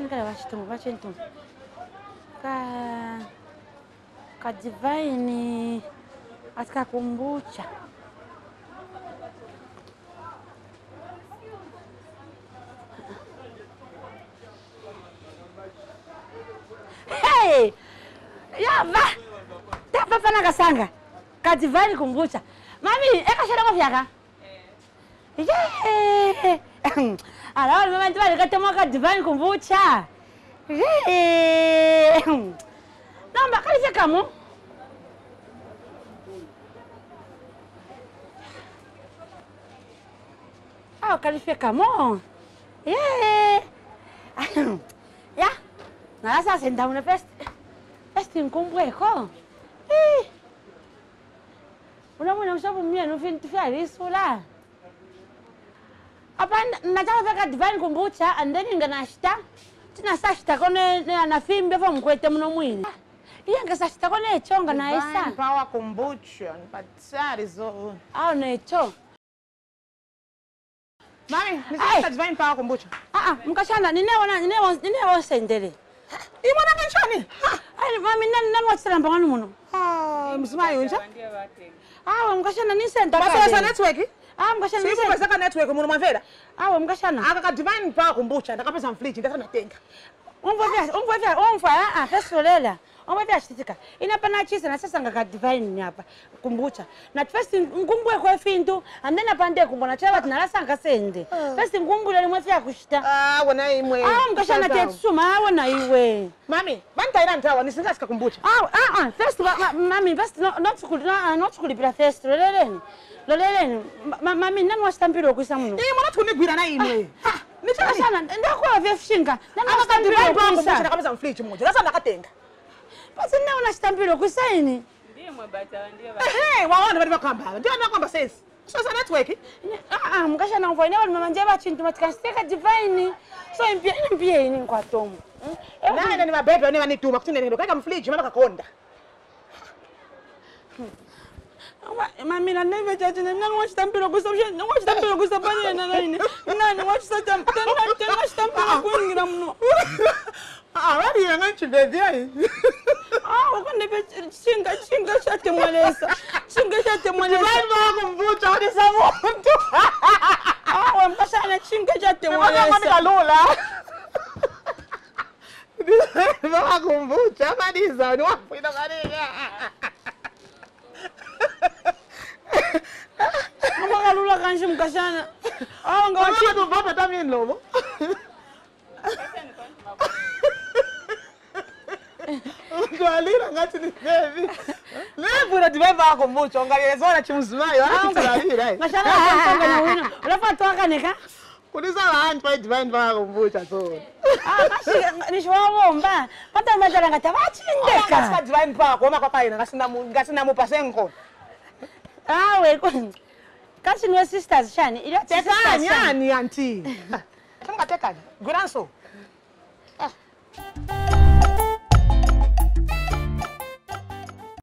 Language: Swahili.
kani kale vachitumbu vachintumbu ka kadivaini atikakumbucha hey! yava tapapana kasanga kadivaini kumbucha mami ekashadako vyaka ye alawa mama ndivalikatema kadivaini kumbucha ye namba kalifyekamo aw kalifyekamo ye ya nala sasa ndawuna pest pest nkumbweko unamwena ushavumia nufintu fyalisula apa nachaka vyaka divine kumbucha and then inganashita tinasashitako neanafimbe fo mkwete muno mwini iye ngasashitako necho nganaisa Pawa kombucha nipatsari zo. aw necho Mami, Ai. nisasa divine pawa kombucha. aa mkashana ninewona ninewosendele Imwana kanchani? ai mami nanwachilamba ng'wani muno Ah, mzimayi unja? awe mkashana nisenda Basala sa kale. network? Ah, mkashana Sipo nisenda saka network muno mavera. awe mkashana Aka ka divine pawa kombucha ndakapeza mfriji ndakana natenga. umvovya umvovya umva aa fesolela umvovya chitika inapana chisa na sasa ngaka divine nyapa kumbucha na first ngumbwe kwa fintu and then apande kumbona chava tinalasa sende first ngumbule limwe fya kushita Ah, wona imwe. awe mkashana tetsuma awe na iwe Mami, bantaira ntawa nisingasika kombucha. awe aa first ma- ma- mami first no- notsukuli- no- notsikulipira first loleleni loleleni Ma- ma- mami nanwachitambiro kuisa muno Imwana tukunigwira na imwe. Nichani? mkashana ndakuwa vyefushinga Aka ka nanwachitambiro divine pawa kombucha kuisa ndakapeza mfriji mmoja. Sasa ndakatenga. basi naona chitambiro kuisaini Eh, waona bali bakamba. Ndio nakwamba sesi. Sasa network? Ah, mukashana ngwa ine vanhu mamanje vachintu matikasiteka divine so impia impia ini nkwatomo Nani ni mabebe ni wanituma kuti neno kaika mfriji mama kakonda. mamina nevechachine nani wachitambiro kuisa wachitambiro kuisa panyena naine nani wachitambiro kuingira muno Ah, wali yanga chindezi. wakandepe chinga chinga chatemwelesa chinga chatemwelesa Bali kumvuta hadi saa muntu. awe mukashana chinga Mwana chatemwelesa kalula. Baba kumvuta maliza ni wapi ndo kaniga. amakalula kanji mukashana awe ngawachi Wachi tu baba tami nlobo. Ndwalira ngati ni baby. Lebura diveva kumvuta ngalezona chimuzimayo. Ah, ndalira. ngashana akanganya wina ulafatwakaneka Kulisa vanhu pa divine vakumvuta so. nishiwavomba patamatala ngati vachindeka Kasika divine pa kuoma kwakaina ngasina mu ngasina mupa senko. awe kachiniwe sisters shani Tekanya ni anti. Samkatekanya. Gwiranso.